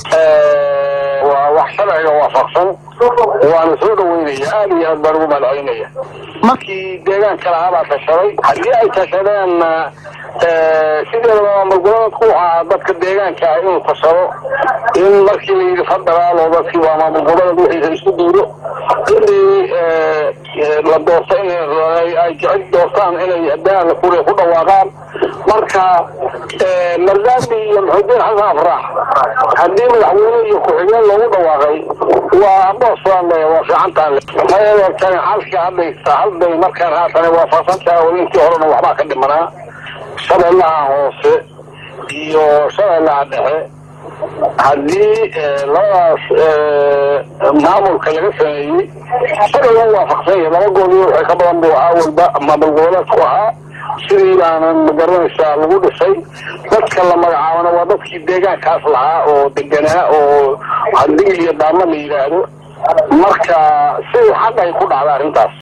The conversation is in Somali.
waa wax sharciga waafaqsan waana soo dhaweynaya aada iyo aad baan ugu mahadcelinaya markii deegaanka lahaa baa tashaday haddii ay tashadeenna sideedaba maamulgoboleedku ahaa dadka deegaanka ah inuu tashado in markii la yidhi federaal oo dadkii waa maamulgoboleed wixiisa isku duuro inii la doorto ay jecel doortaan inay daala kuriya ku dhawaaqaan marka mardaami iyo maxudiin xasan afraax haddii madaxweyne iyo ku-xigeen loogu dhawaaqay waa aboosaan le waa fiicantaan le mayeetan halkii hadlaysa hadday markaan haatan waafaqsantaha oo intii horena waxbaa ka dhimanaa shabeellaha hoose iyo shabeellaha dhexe haddii labadaas maamulka laga sameeyey sharciga u waafaqsan yahay laba gooliyo waxay ka badan buu ahaa walba maamul goboleedku ahaa sidii baanan magaranaysaa lagu dhisay dadka la magacaabana waa dadkii deegaankaas lahaa oo deganaa oo hadigil iyo daama la yidhaahdo marka si xaq ay ku dhacda arrintaas